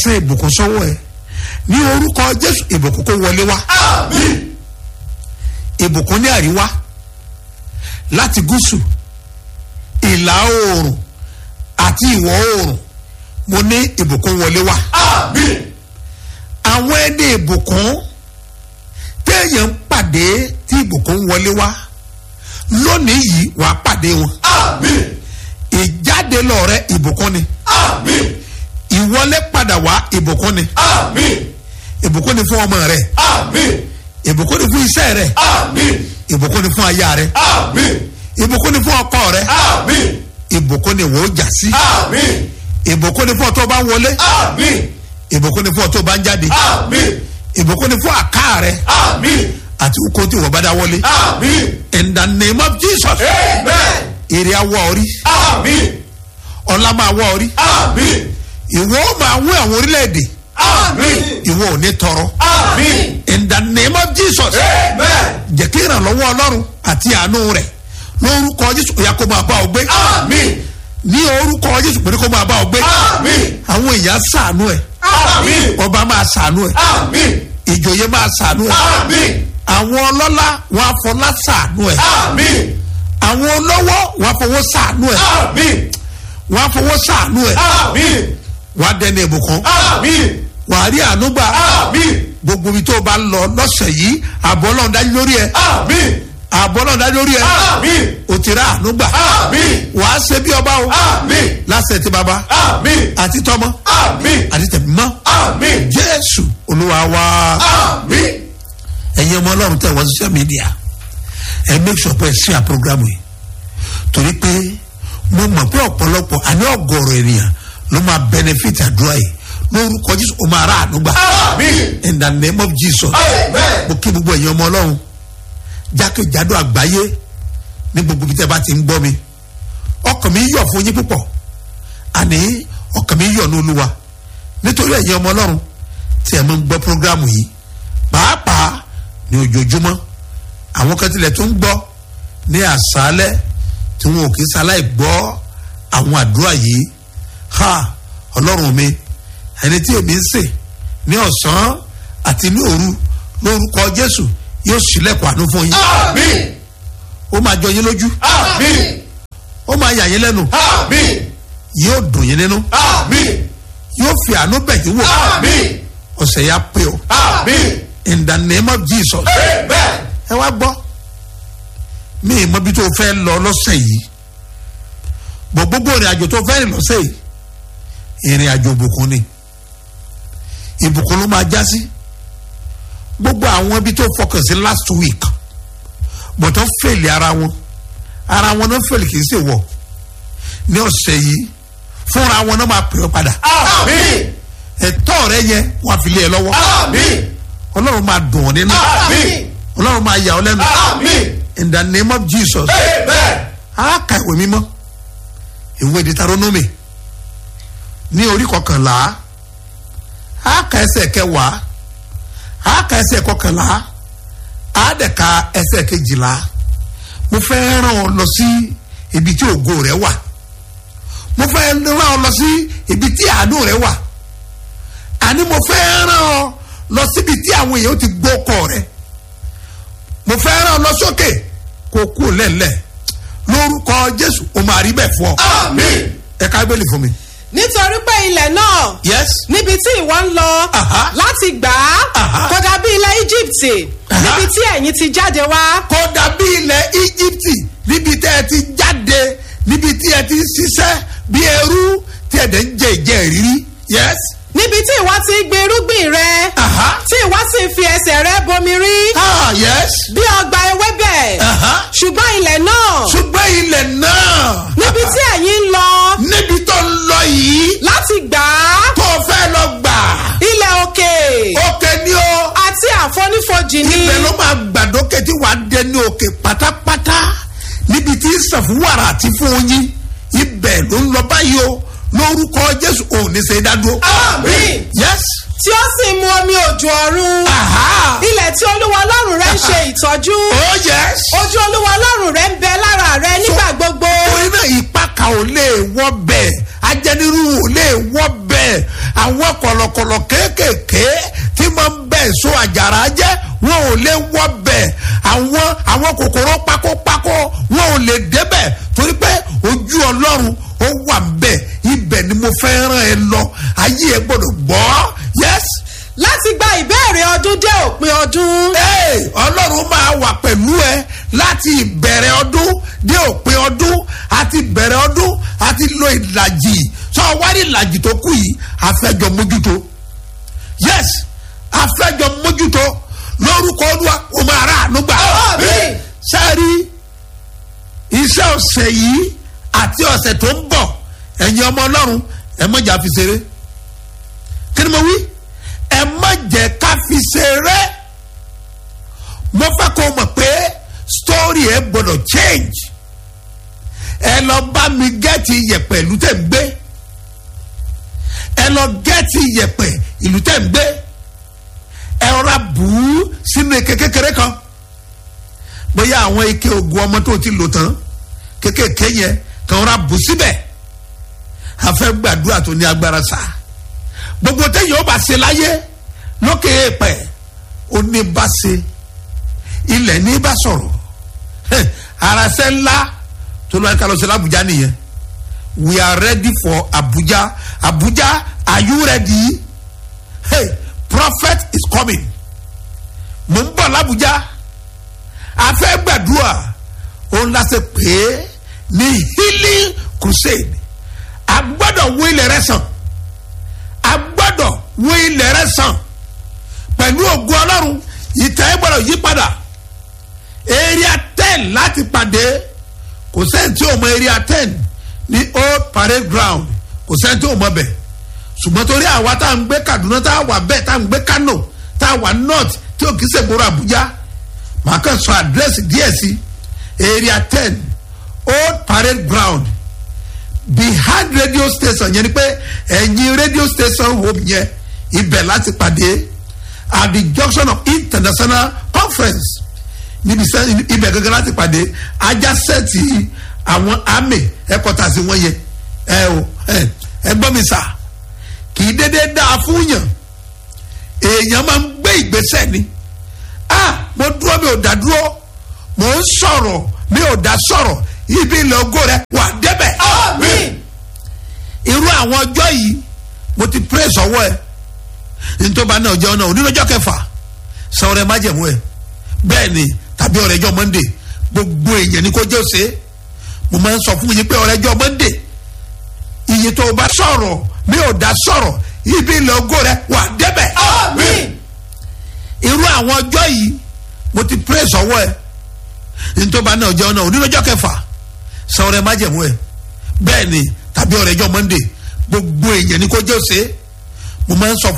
pàṣẹ ìbùkún sọ́wọ́ ẹ ní orúkọ jésù ìbùkún kó wọlé wá àmín ìbùkún ní àríwá láti gúúsù ìlà oòrùn àti ìwọ̀ oòrùn mo ní ìbùkún wọlé wá àmín àwọn ẹni ìbùkún téèyàn ń pàdé tí ìbùkún wọlé wá lónìí yìí wàá pàdé wọn àmín ìjáde lọ́rẹ ìbùkún ni àmín ìwọlé padà wá ìbùkún ni àmín ìbùkún ni fún ọmọ rẹ àmín ìbùkún ni fún iṣẹ́ rẹ àmín ìbùkún ni fún aya rẹ àmín ìbùkún ni fún ọkọ rẹ àmín ìbùkún ni wò ó jà sí àmín ìbùkún ni fún ọ tó bá ń wọlé àmín ìbùkún ni fún ọ tó bá ń jáde àmín ìbùkún ni fún àká rẹ àmín àti kó tí wọ́n bá dá wọlé àmín in the name of jesus amen èrè awọ orí àmín ọlá máa wọ orí àmín ìwọ ó máa wọ àwọn orílẹ̀-èdè àmín ìwọ ò ní tọrọ àmín in the name of jesus amen jẹ́ kí ìrànlọ́wọ́ ọlọ́run àti àánú rẹ̀ lórúkọ jésù ó yá kó máa bá ọ gbé àmín ní orúkọ jésù pé kó máa bá ọ gbé àmín àwọn èèyàn ṣàánú ẹ àmín ọba máa ṣàánú ẹ àmín ìjòyè máa ṣàánú ẹ àmín àwọn ọlọ́lá wọn afọlá ṣàánú ẹ àmín àwọn olówó wọn afọwọ́ ṣàánú ẹ àmín wọn afọwọ́ ṣàánú ẹ àmín wọn adẹni ìbùkún àmín wọn àrí ànúgbà àmín gbogbo ibi tó o bá lọ lọ́sẹ̀ yìí àbọ̀ ọlọ́run dájú lórí ẹ àmín àbọ̀ ọlọ́run dájú lórí ẹ àmín o ti rà ànúgbà àmín wàá ṣe bí ọba o àmín lásẹ̀ tí baba àmín àti tọmọ àmín àti tẹ̀mímọ́ àmín jésù olúwa wa. àmín ẹ̀yin ọmọ ọlọ́run tẹ̀ wọ́n social media ẹ make sure pé ẹ share program yìí torí pé mo mọ̀ pé ọ̀pọ̀lọpọ̀ àní ọ̀gọ̀rọ̀ ènìyàn ló máa benefit àdúrà yìí lórúkọ jésù ó máa rà ànúgbà àmín in the name of jesus amen mo kí gbogbo ẹ̀yin ọmọ ọlọ́run jákèjádò àgbáyé ní gbogbo ibi tẹ́ bá ti ń gbọ́ mi ọkàn mi yọ̀ fún yín púpọ̀ àní ọkàn mi yọ̀ ní olúwa nítorí ẹ̀yin ọmọ ọlọ́run tí ẹ̀ máa ń gbọ́ programu yìí pàápàá ní ojoojúmọ́ àwọn kan tilẹ̀ tó ń gbọ́ ní àṣálẹ́ tí wọn ò kí sáláì gbọ́ àwọn àdúrà yìí ha ọlọ́run mi ẹni tí èmi ń sè ní ọ̀sán àti ní òru lórúkọ jésù yóò ṣílẹ̀kùn àánú fún yín àmín ó máa jọ yín lójú àmín ó máa yà yín lẹ́nu àmín yóò dùn yín nínú àmín yóò fi àánú bẹ̀ yín wò àmín ọ̀sẹ̀ yá pé o àmín in the name of jesus amen ẹ wá gbọ́ mi ì mọ bí tó fẹ́ lọ lọ́sẹ̀ yìí bọ̀ gbogbo ìrìn àjò tó fẹ́ rìn lọ́sẹ̀ yìí ìrìn àjò ìbùkún ni ìbùkún ló máa já sí gbogbo àwọn ibi tó fọkàn sí last week bọ̀tán fèlè ara wọn ara wọn náà fèlè kì í ṣe wọ̀ ní ọ̀sẹ̀ yìí fúnra wọn náà máa pè ọ́ padà àmín ẹ̀tọ́ rẹ yẹn wọ́n á fi lé ẹ lọ́wọ́ àmín ọlọ́run máa dùn ọ́ nínú àmín ọlọ́run máa yà ọ́ lẹ́nu àmín in the name of jesus amen a ka ìwé mímọ́ ìwé Deuteronomy ní orí kọkànlá a ka ẹsẹ̀ kẹwàá a ka ẹsẹ̀ kọkànlá a dẹ̀ ka ẹsẹ̀ kejìlá mo fẹ́ ràn ọ́ lọ sí ibi tí ògo rẹ wà mo fẹ́ ràn ọ́ lọ sí ibi tí àánú rẹ wà àní mo fẹ́ ràn ọ́ lọ síbi tí àwọn èèyàn ti gbọ́ ọkọ rẹ mo fẹ́ ràn ọ́ lọ sókè kó kú lẹ́lẹ̀ lórúkọ jésù o máa rí bẹ́ẹ̀ fún ọ. àmín ẹ ká bẹ́ẹ̀lì fún mi. nítorí pé ilẹ̀ náà yes. níbi tí ìwọ ń lọ Aha. láti gbà Aha. á kò dàbí ilẹ̀ íjíbítì Aha. níbi tí ẹ̀yin ti jáde wá kò dàbí ilẹ̀ íjíbítì níbi tẹ́ ẹ ti jáde níbi tí ẹ ti ń ṣiṣẹ́ bí ẹrú tí ẹ dẹ̀ ń jẹ ìjẹ ìrírí. yes. níbi tí ìwọ ti gbin irúgbìn rẹ Aha. tí ìwọ sì fi ẹsẹ̀ rẹ bomi rí ah yes. bí ọgbà ewébẹ̀ Aha. ṣùgbọ́n ilẹ̀ náà ṣùgbọ́n ilẹ̀ náà. níbi tí ẹ̀yin ń lọ níbi tó ń lọ yìí láti gbà á tó fẹ́ lọ gbà. ilẹ̀ òkè òkè ni o. àti àfonífojì ni ibẹ̀ ló máa gbàdókè tí wàá dé ní òkè pátápátá níbi tí sàfúwàrà àti fún oyin ibẹ̀ ló ń lọ báyìí o lórúkọ jésù ò ní ṣe dádúró. àmín yes. tí ó sì mu omi òjò ọ̀run aha. ilẹ̀ tí olúwa ọlọ́run rẹ ń ṣe ìtọ́jú oh yes. ojú olúwa ọlọ́run rẹ ń bẹ lára rẹ nígbà gbogbo orí náà ìpaka ò lè wọ́ bẹ́ẹ̀ ajẹniru ò lè wọ́ bẹ́ẹ̀ àwọn kọ̀lọ̀kọ̀ kòkòrò pakópakó wọn ò lè débẹ̀ torí pé ojú ọlọ́run ó wà bẹ́ẹ̀ ibẹ̀ ni mo fẹ́ ràn ẹ́ lọ ayé ẹ gbọ́dọ̀ gbọ́ yes láti gba ìbéèrè ọdún dé òpin ọdún. ee ọlọ́run máa wà pẹ̀lú ẹ láti ìbẹ̀rẹ̀ ọdún dé òpin ọdún àti ìbẹ̀rẹ̀ ọdún àti lo ìlàjì sọ wárí ìlàjì tó kù yìí àfẹjọ mójútó yes àfẹjọ mójútó lórúkọ olúwa o máa rà ànúgbà Àmín. sẹ́ẹ̀rí iṣẹ́ ọ̀sẹ̀ yìí àti ọ̀sẹ̀ tó ń bọ̀ ẹ̀yin ọmọ ọlọ́run ẹ mọ̀jà fi ṣeré kí ni mo wí ẹ má jẹ́ ká fi ṣeré mo fẹ́ kó o mọ̀ pé story ẹ gbọ́dọ̀ change ẹ lọ bá mi gẹ́ẹ̀tì yẹ̀pẹ̀ ìlú tẹ̀ ń gbé ẹ lọ gẹ́ẹ̀tì yẹ̀pẹ̀ ìlú tẹ̀ ń gbé ẹ rọra bù ú sínú ike kékeré kan bóyá àwọn ike oògùn ọmọ tó ti lò tán kékèké yẹn kàn rọra bù síbẹ̀ a fẹ́ gbàdúrà tó ní agbára sáà gbogbo téèyàn ó bá ṣe láyé lókè èèpẹ̀ ó ní bá ṣe ilẹ̀ ní bá sọ̀rọ̀ Heh, arasẹ́ ńlá tó lọ́ọ́ ká lọ sí Abuja nìyẹn we are ready for Abuja Abuja are you ready hey prophet is coming mo ń bọ̀ l'Abuja a fẹ́ gbàdúrà òun la ṣe pé ní healing crusade a gbọ́dọ̀ wó ilẹ̀ rẹ sàn a gbọ́dọ̀ wó ilẹ̀ rẹ sàn pẹ̀lú ògùn ọlọ́run ìtẹ́ ẹ gbọ́dọ̀ yí padà area ten láti pàdé kò sẹ́ni tí o mọ area ten ní old parade ground kò sẹ́ni tí o mọ bẹ̀ ṣùgbọ́n torí àwa tá à ń gbé Kaduna tá a wà bẹ́ẹ̀ tá à ń gbé Kano tá a wà north tí o kì í ṣègboro Abuja màá kàn sọ àdírẹ́sì díẹ̀ sí area ten old parade ground behind radio station yẹn ni pé ẹ̀yin radio station home yẹn ibẹ̀ láti pàdé at the junction of international conference níbi sẹ́ ibẹ̀ gẹ́gẹ́ láti pàdé ajásẹ́ẹ̀tì àwọn army headquarters wọn yẹ ẹ o ẹ ẹ gbọ́ mi sà kì í dédé dáa fún yàn èèyàn máa ń gbé ìgbésẹ̀ ni ah mo dúró mi ò dá dúró mo ń sọ̀rọ̀ mi ò dá sọ̀rọ̀ ibi ilẹ̀ ògo rẹ wà débẹ̀ Àmín. irú àwọn ọjọ́ yìí mo ti pray sọ́wọ́ ẹ nítorí náà ọjọ́ náà onírọ́jọ́ kẹfà sọ̀rọ̀ ẹ má jẹ̀mú ẹ bẹ́ẹ̀ ni tàbí ọ̀rẹ́jọ́ monday gbogbo èèyàn ni kò jẹ́ òsè mo máa ń sọ fún yín pé ọ̀rẹ́jọ́ monday iye tó o bá sọ̀rọ̀ mi ò dá sọ̀rọ̀ ibi ilẹ̀ ògo rẹ wà débẹ̀ Àmín. irú àwọn ọjọ́ yìí mo ti pray sọ́wọ́ ẹ nítorí náà ọjọ́ náà onírọ́jọ́ kẹfà sọ̀rọ̀ ẹ má jẹ̀mú ẹ bẹ́ẹ̀ ni tàbí ọ̀rẹ́jọ́ monday gbogbo èèyàn ni kò jẹ́ òsè mo máa ń sọ